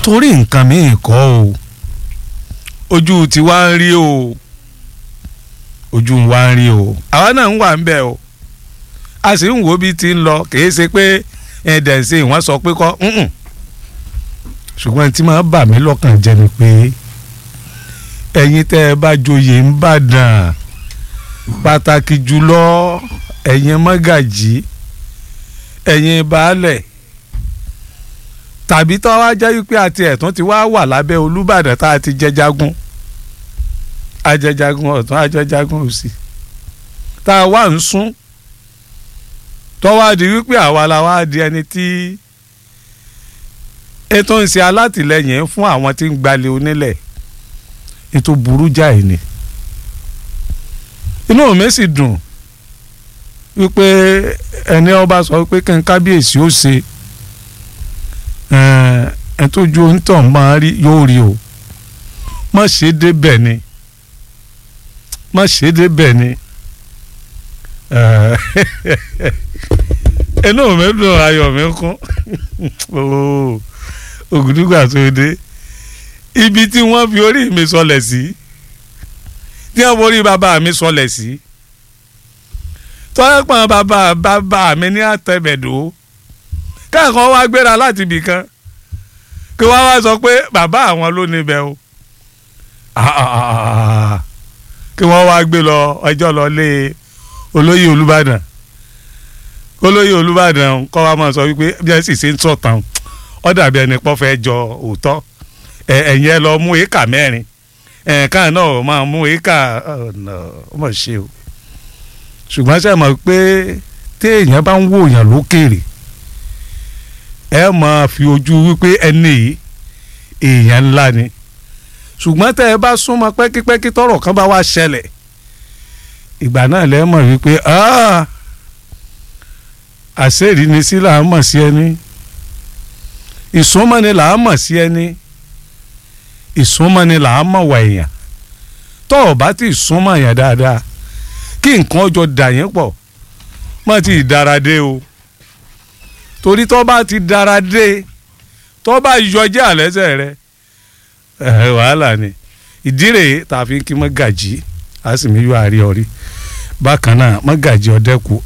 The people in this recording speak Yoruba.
torí nǹkan míì kọ́ o ojú tiwa ń rí o ojú wa ń rí o àwa náà ń wà ń bẹ̀ o a sì ń wo bí ti ń lọ kìí ṣe pé ẹ̀ẹ́dẹ̀ ń ṣe ìwọ́n sọ pé kọ́ ǹǹ ṣùgbọ́n tí máa bà mí lọ́kàn jẹ́ ni pé ẹ̀yin tẹ́ ẹ bá joyè ń bàdàn pàtàkì jùlọ ẹ̀yin mọ́gàjì ẹ̀yin baálẹ̀ tàbí tó wá jẹ́ wípé àti ẹ̀tún ti wá wà lábẹ́ olúbàdàn tá a ti jẹ jagun ajẹjagun ọ̀tún ajẹjagun òsì tá a wá ń sún tó wá di wípé àwa la wá di ẹni tí ètò ń ṣe alátìlẹyìn fún àwọn tí ń gbalẹ̀ onílẹ̀ ètò burú jáì ni inú mi sì dùn wípé ẹni ọba sọ pé kí n kábíyèsí ó ṣe ẹ tó ju onítàn máa rí yóò rí o má ṣe débẹ̀ ni má ṣe débẹ̀ ni inú mi dùn ayọ̀ mi kún ògùdùgbà tó dé ibi tí wọ́n fi orí mi sọlẹ̀ sí tí wọ́n forí bàbá mi sọlẹ̀ sí tọ́yẹ̀pọ̀n bàbá bàbá mi ní àtẹ̀bẹ̀dọ́ káàkan wá gbéra láti ibì kan kí wọ́n wá sọ pé bàbá àwọn ló níbẹ̀ o kí wọ́n wá gbé lọ ọjọ́ lọ lé olóyè olùbàdàn olóyè olùbàdàn kọ́ wa máa sọ wípé bí ẹ sì ṣe ń sọ̀tàn ó dàbí ẹni pọ́ fẹ́ jọ òótọ́ ẹ̀yìn ẹ lọ mú éka mẹ́rin ẹ̀ẹ̀kan náà máa mú éka ọmọ ṣe o ṣùgbọ́n ṣe mọ̀ pé téèyàn bá ń wòyàn lókèrè ẹ máa fi ojú wípé ẹni yìí èèyàn ńlá ni ṣùgbọ́n tẹ́ ẹ bá súnmọ́ pẹ́kípẹ́kí tọ́rọ̀ kan bá wá ṣẹlẹ̀ ìgbà náà lẹ́ mọ̀ wípé àṣírí ni sí là á mọ̀ sí ẹni ìsúnmọ́ni là á mọ̀ sí ẹni ìsúnmọ́ni là á mọ̀ wà èèyàn tọ́ ọ bá ti súnmọ́ èèyàn dáadáa kí nǹkan ọjọ́ dà yín pọ̀ má ti dára dé o torí tọ́ bá ti dára dé tọ́ bá yọjẹ́ àlẹ́sẹ̀ rẹ wàhálà ni ìdí rèé tá a fi kí mọ́gàjì á sì mí yọ àárẹ̀ ọ̀rí bákan náà mọ́gàjì ọ̀dẹ́kù